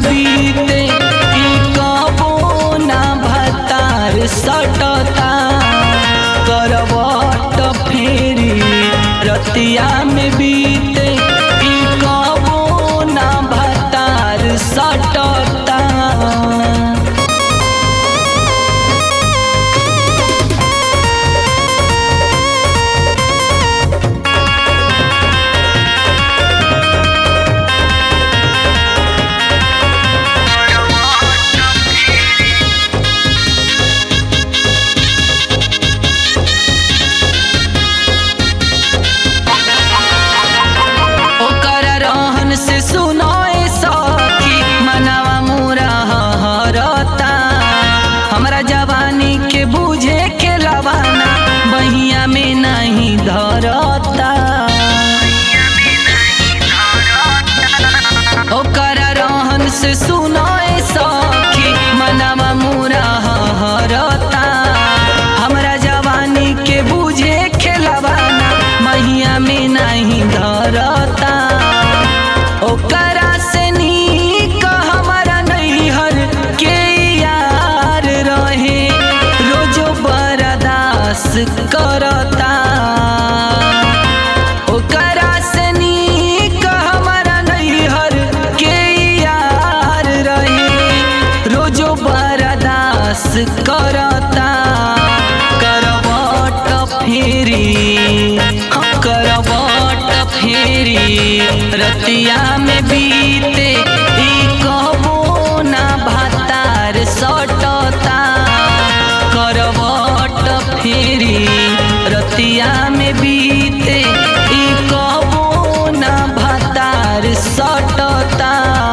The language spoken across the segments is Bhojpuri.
बीते ई कबो ना भतार सटता करवट फेरी रतिया में बीते ई कबो ना भतार सटता ओकर रहन से सुनाए सखी मनवा मोरा हरता हमरा जवानी के बूझे के लवाना बहिया में नहीं धरता ओकर रहन से सुनाए सखी मनवा मोरा हरता हमरा जवानी के बूझे खेलवाना महिया में नहीं धरता ओकरा से नीक हमारा नैहर के यार रहे रोजो बरदास करता ओकरा से नीक हमारा नैहर के यार रहे रोजो बरदास करता करवट फेरी हाँ, करवट फेरी रतिया में बीते ई कबो ना भातार सटता करवट फेरी रतिया में बीते ई कबो ना भातार सटता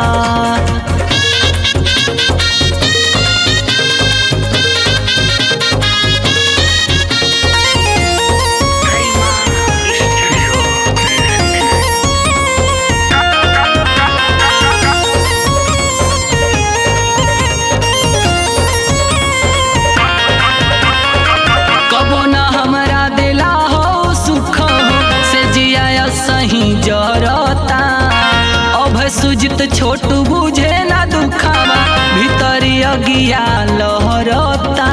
कबो न हमरा दिला हो सुख हो से जिया सही जरता अब सुजित छोट बुझे ना दुखावा भीतरी अगिया लहरता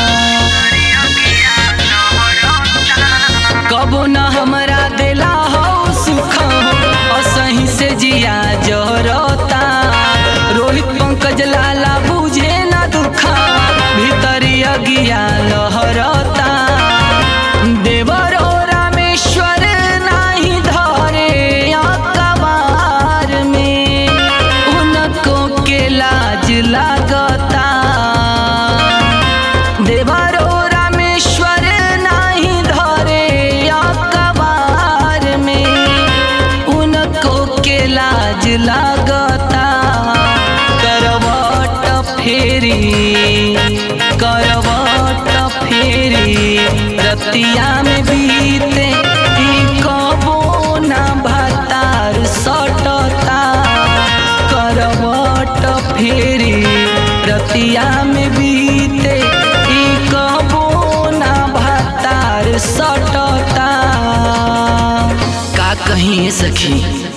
कबो न हमरा दिला हो सुख हो असही से जिया जरता रोहित पंकज लाला बुझे ना दुखावा भीतरी अगिया लहरता देवरो रामेश्वर नाही धरे अकबार में उनको के लाज लागता देवरो रामेश्वर नाही धरे अकबार में उनको के लाज लागता करवट फेरी करवट फेरी रतिया में बीते ई कबो ना भातार सटता करवट फेरी रतिया में बीते ई कबो ना भातार सटता का कहीं सखी